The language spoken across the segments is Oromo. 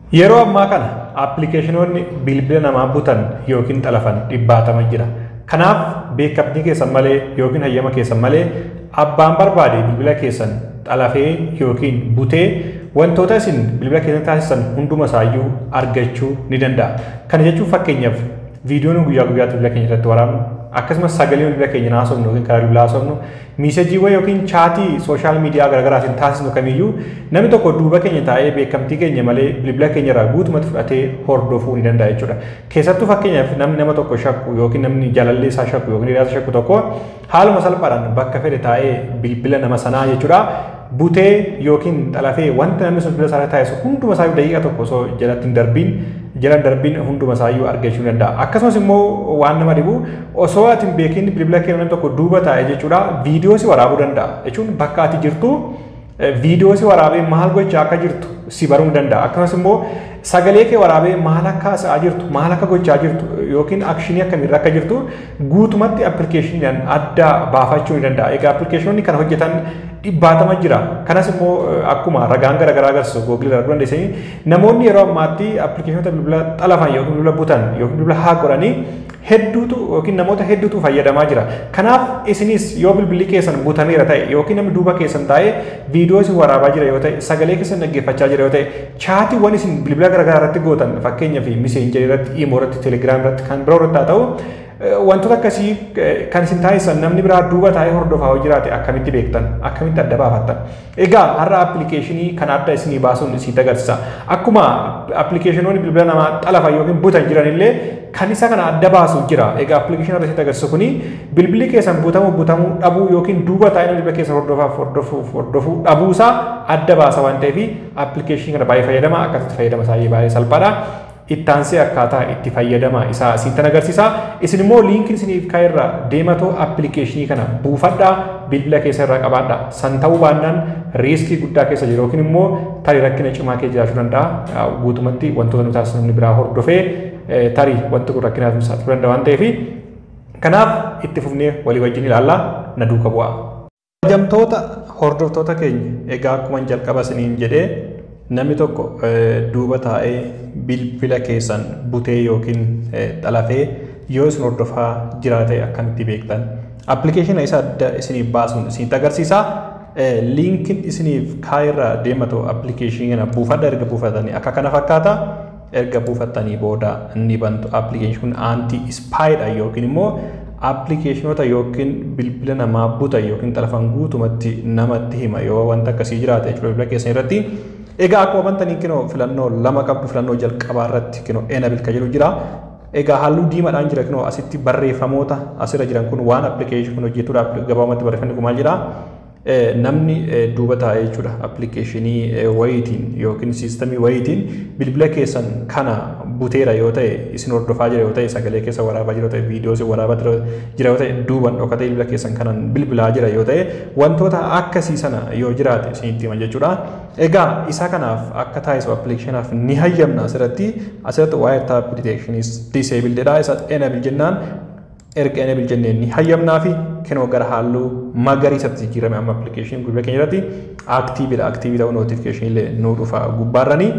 Yeroo ammaa kana aappilikeeshinoonni bilbila namaa butan yookiin xalafan dhibbaatama jira. Kanaaf beekamtii keessan malee yookiin hayyama keessan malee abbaan barbaade bilbila keessan xalafee yookiin butee wantoota isin bilbila keessan taasisan hunduma isaayyuu argachuu ni danda'a. Kana jechuun fakkeenyaaf viidiyoon guyyaa guyyaatti bilbila keenya irratti waraabnu akkasumas sagalee bilbila keenya haasofnu yookiin karaa bilbilaa haasofnu miisejiiwwan yookiin chaatii sooshaal miidiyaa garaagaraatiin taasisnu kamiyyuu namni tokko duuba keenya taa'ee beekamtii keenya malee bilbila keenya irraa guutumatti fudhatee hordofuu ni danda'a jechuudha. Keessattuu fakkeenyaaf namni nama tokko shakku yookiin namni jaalallee isaa shakku yookiin hiriyaa shakku tokko haaluma salphaadhaan bakka fedhe taa'ee bilbila nama sanaa jechuudha. Butee yookiin xalafee wanta namni sun bilbila isaa taasisu hunduma isaa daqiiqa tokko osoo jalatti hin darbiin jala darbiin hunduma isaayyuu argachuu danda'a. Akkasumas immoo waan nama dhibu osoo ati hin beekin bilbila keenya namni tokko duuba taa'e jechuudha viidiyoo si waraabuu danda'a. Jechuun bakka ati jirtu viidiyoo si waraabee maal gochaa akka jirtu si baruu danda'a. Akkasumas immoo sagalee kee waraabee maal akka haasa'aa jirtu maal akka gochaa jirtu yookiin akshinii akkamiirra akka jirtu guutumatti appilikeeshiniidhaan adda baafachuu ni danda'a. Egaa appilikeeshinoonni kana hojjetan dhibbaatama jira. Kanas immoo akkuma ragaan garaagaraa agarsiisu googilii irraa dandeessanii namoonni yeroo ammaatti appilikeeshinoota bilbila xalafan yookiin bilbila butan yookiin bilbila haa godhanii hedduutu yookiin namoota hedduutu fayyadamaa jira. Kanaaf isinis yoo bilbilli keessan butameera ta'e yookiin namni duuba keessan taa'ee viidiyoo isin waraabaa jira yoo ta'e sagalee keessan dhaggeeffachaa jira yoo ta'e chaatiiwwan isin bilbila garaagaraa irratti gootan fakkeenyaaf miseenjarii irratti, iimoo irratti, teelegiraam irratti kan biroo irratti haa ta'u wantoota akkasii kan isin taasisan namni biraa duuba taa'ee hordofaa yoo jiraate akkamitti beektan akkamitti adda baafattan egaa har'a appilikeeshinii kan adda isinii baasuun isitti agarsiisa akkuma appilikeeshinoonni bilbila namaa xalafan yookiin butan jiran illee kan isa kana adda baasu jira egaa appilikeeshinii irratti agarsiisu kuni bilbilli keessan butamuu butamuu dhabuu yookiin duuba taa'ee bilbila keessan hordofaaf hordofuuf hordofuu dhabuusaa adda baasa waan ta'eef appilikeeshinii kana baay'ee fayyadama akkasitti fayyadama isaa baay'ee salphaadha. ittaansee akkaataa itti fayyadama isaa isintan agarsiisa. Isin immoo liinkiin isiniif kaa'erra deematoo appilikeeshinii kana buufadhaa bilbila keessa irraa qabaadha. San ta'uu baannaan riiskii guddaa keessa jiru yookiin immoo tarii rakkina cimaa keessa jiraachuu danda'a. Guutumatti wantoota nu taasisan namni biraa hordofee tarii wanti kun rakkinaaf nu saaxiluu danda'a waan ta'eef kanaaf itti fufnee walii wajjin ilaallaa na duuka bu'a. Hojjamtoota hordoftoota keenya egaa akkuma jalqaba isiniin jedhee namni tokko duuba taa'ee bilbila keessan butee yookiin xalafee yoo isin hordofaa jiraate akkamitti beektan appilikeeshina isa adda isiniif baasuun isinitti agarsiisa. Liinkiin isiniif kaa'erra deematu appilikeeshinii kana buufadha erga buufatanii akka kana fakkaata. Erga buufattanii booda ni bantu appilikeeshinii kun aanti ispaayidha yookiin immoo appilikeeshinoota yookiin bilbila namaa butan yookiin xalafan guutumatti namatti hima yoo wanta akkasii jiraate jechuudha bilbila keessan irratti. Egaa akkuma bantanii kinoo filannoo lama qabdu filannoo jalqabaa irratti kinoo enabil kan jedhu jira. Egaa halluu diimaadhaan jira kinoo asitti barreeffamoota asirra jiran kun waan appilikeeshinii kun hojjetuudhaaf gabaabumatti barreeffamni kun maal jira. Namni duuba taa'ee jechuudha appilikeeshinii wayiitiin yookiin siistamii wayiitiin bilbila keessan kana buteera yoo ta'e isin hordofaa jira yoo ta'e sagalee keessa waraabaa jira yoo ta'e viidiyoo isin waraabaa jira yoo ta'e duuban dhokatee bilbila keessan kanan bilbilaa jira yoo ta'e wantoota akkasii sana yoo jiraate isinitti hima jechuudha. Egaa isa kanaaf akka taasisu appilikeeshinaaf ni hayyamna asirratti asirratti waa'ee taap diteekshiniis diseebildedha isa enabil jennaan erga enabil jenneen ni hayyamnaa fi kenoo gara halluu magariisatti jijjiirame amma appilikeeshinii bilbila keenya irratti aktiividha aktiivii ta'uu nootifikeeshinii illee nuu dhufa gubbaarranii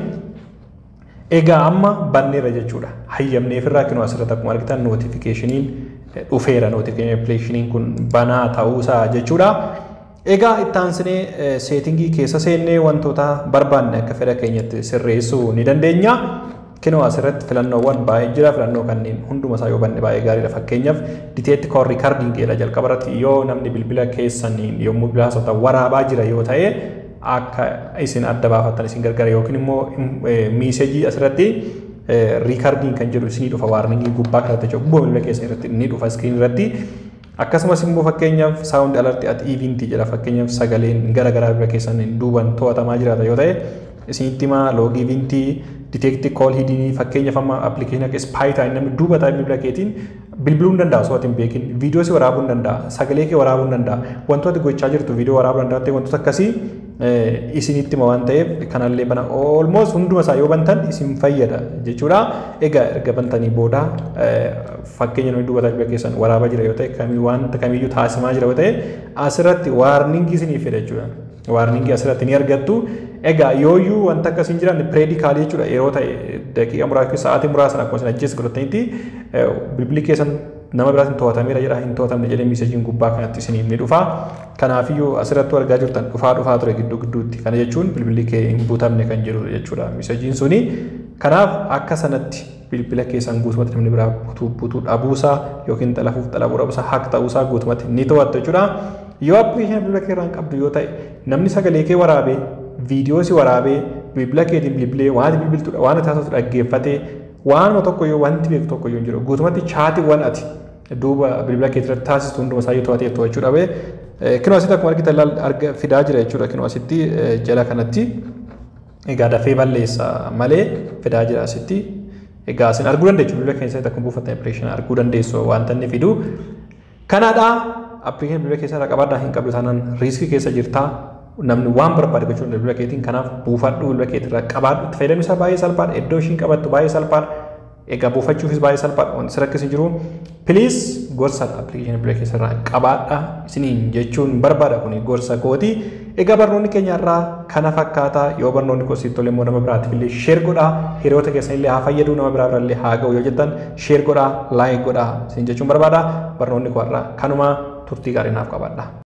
Egaa amma banneera jechuudha. Hayyamneef irraa kinoo asirratti akkuma argitan nootifikeeshiniin dhufeera nootifikeeshiniin kun banaa ta'uusaa jechuudha. Egaa ittaansinee seetingii keessa seennee wantoota barbaanne akka fedha keenyatti sirreessuu ni dandeenya. Kinoo asirratti filannoowwan baay'ee jira. Filannoo kanneen hunduma isaa yoo banne baay'ee gaariidha. Fakkeenyaaf diteetti koor riikardiin jedha jalqaba irratti yoo namni bilbila keessaniin yommuu bilbila haasoftan waraabaa jira yoo ta'e akka isin adda baafattan isin gargaara yookiin immoo miisejii asirratti riikardiin kan jedhu isinii dhufa waarningii gubbaa kanatti jechuudha gubbaa bilbila keessan irratti ni dhufa iskiriin irratti akkasumas immoo fakkeenyaaf saawundi alarti at iivintii jedha fakkeenyaaf sagaleen gara garaa bilbila keessan duuban to'atamaa jiraata yoo ta'e isinitti himaa loogii iivintii diteekti kool hidinii fakkeenyaaf amma appilikeeshinii akka ispaayitaa namni duuba taa'ee bilbila keetiin bilbiluu hin danda'a osoo hin beekin viidiyoo si waraabuu hin danda'a sagalee kee waraabuu hin danda'a wantoota gochaa jirtu viidiyoo waraabuu danda'a ta'e wantoota akkasii isinitti hima waan ta'eef kanallee bana olmoos hunduma isaa yoo bantan isin fayyada jechuudha. Egaa erga bantanii booda fakkeenya nuyi dubbata bilbila keessan waraabaa jira yoo ta'e kamii wanta kamiyyuu taasifamaa jira yoo ta'e asirratti waarningii isiniif fida jechuudha. Waarningii asirratti ni argattu. Egaa yooyyuu wanta akkasii hin jiraanne pireedikaalii jechuudha yeroo ta'e daqiiqa muraasa sa'aatii muraasan akkuma isin ajjees godhatanitti bilbilli keessan nama biraatiin to'atameera jedha hin to'atamne jedhee miiseejiin gubbaa kanatti isiniif ni dhufa. Kanaafiyyuu asirratti argaa jirtan dhufaa dhufaa ture gidduu gidduutti. Kana jechuun bilbilli kee hin buutamne kan jedhu jechuudha miiseejiin suni. Kanaaf akka sanatti bilbila keessan guutumatti namni biraa butuu butuu dhabuusaa yookiin xalafuuf xalabuu dhabuusaa haq ta'uusaa guutumatti ni to'attu jechuudha. Yoo appiliikeeshinii bilbila kee irraan qabdu yoo ta'e namni sagalee kee waraabee viidiyoo si waraabee bilbila keetiin bilbilee waan bilbiltu waan ati haasoftu dhaggeeffatee waanuma tokko yoo wanti beeku tokko yoo hin jiru guutumatti chaatiiwwan ati duuba bilbila kee irratti taasistu hunduma isaa yoo to'atee to'achuu dhabe kinoo asitti akkuma argitan laal arga fidaa jira jechuudha kinoo asitti jala kanatti egaa dafee balleessa malee fidaa jira asitti egaa isin arguu dandeessu bilbila keessatti akkuma buufattan impireeshinii arguu dandeessu wanta inni fidu kanaadha appiliikeeshinii bilbila keessaa qabaadhaa hin qabdu taanaan riiskii keessa jirtaa namni waan barbaade gochuun bilbila keetiin kanaaf buufadhu bilbila keetirraa qabaadhu itti fayyadamni isaa baay'ee salphaadha iddoo ishiin qabattu baay'ee salphaadha egaa buufachuufis baay'ee salphaadha wanti sirra akkasii jiru piliis gorsa appiliikeeshinii bilbila keessarraa qabaadha isiniin jechuun barbaada kun gorsa kooti egaa barnoonni keenya irraa kana fakkaataa yoo barnoonni kun sitti tole immoo nama biraatiif illee sheer godhaa hiriyoota keessan illee haa fayyadu nama biraa illee haa ga'u yoo jettan sheer godhaa laayik godhaa isin jechuun barbaada barnoonni kun irraa kanuma turtii gaarii naaf qabaadha.